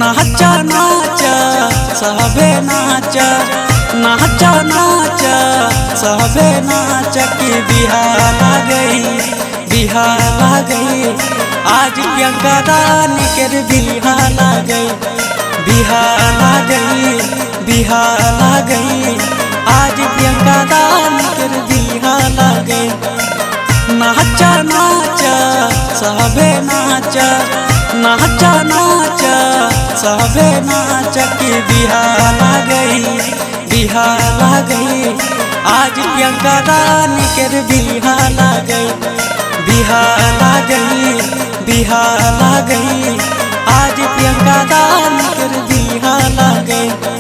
नाचा नाचा सबे नाचा नाचा नाचा सबे नाचा की बिहार आ गई बिहार आ गई आज प्रियंका रानी के बिहार आ गई बिहार आ गई बिहार आ गई आज प्रियंका रानी के बिहार आ गई नाचा नाचा सबे नाचा नाचा नाचा सबे नाचा की बिहार आ गई बिहार आ गई आज प्रियंका रानी के बिहार आ गई बिहार आ गई बिहार आ गई आज प्रियंका रानी के बिहार आ गई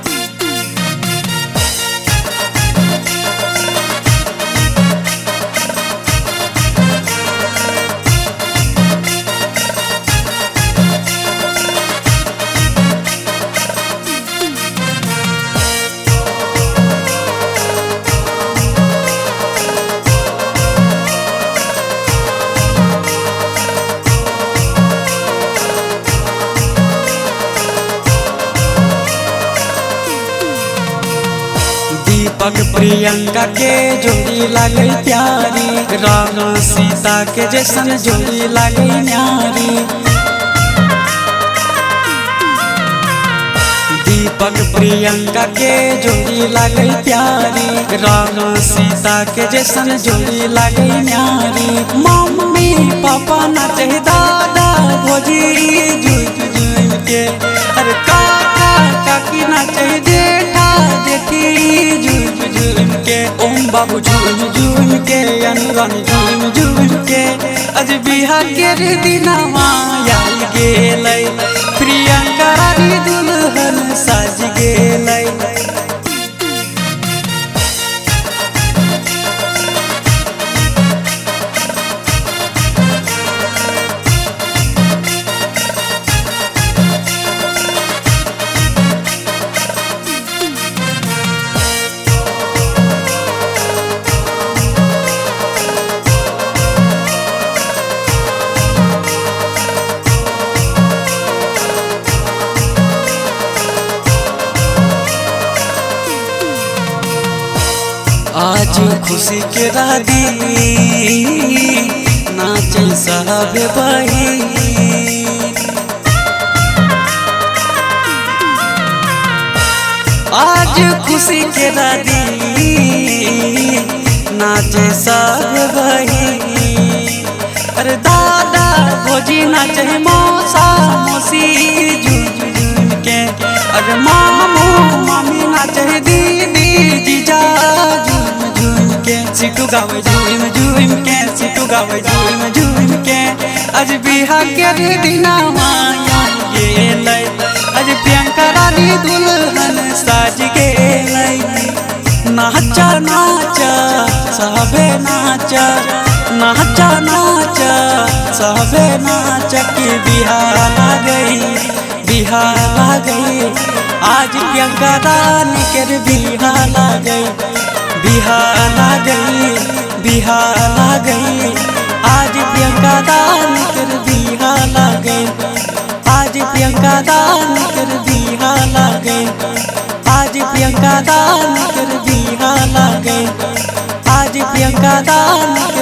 दीपक प्रियंका के जोड़ी लागे प्यारी राम सीता के जैसन जोड़ी लागे न्यारी दीपक प्रियंका के जोड़ी लागे प्यारी राम सीता के जैसन जोड़ी लागे न्यारी मम्मी पापा नाचे दादा भोजी जुट जुट के अरे काका काकी नाचे जेठा जेठी झूम झूम के ओम बाबू झूम झूम के अनुरान झूम झूम के अज बिहा के रे दिनवा आयल गेलै प्रियंका री दुल्हन साज गेलै आज खुशी के रादी नाचे सब बही आज खुशी के रादी नाचे सब बही अरे दादा भोजी नाचे मौसा मौसी झूम झूम के अरे मामू मामी नाचे दीदी जीजा झूम झूम के सिटू गावे झूम झूम के सिटू गावे झूम झूम के आज बिहा के रे दिना माया गेलै आज प्रियंका रानी दुल्हन साज गेलै नाचा नाचा सबे नाचा नाचा नाचा सबे नाचा की बिहार आ गई बिहार आ गई आज प्रियंका रानी के बिहार आ गई बिहार आ गई बिहार आ गई आज प्रियंका रानी के बिहार आ गई आज प्रियंका रानी के बिहार आ गई आज प्रियंका रानी के बिहार आ गई आज प्रियंका रानी के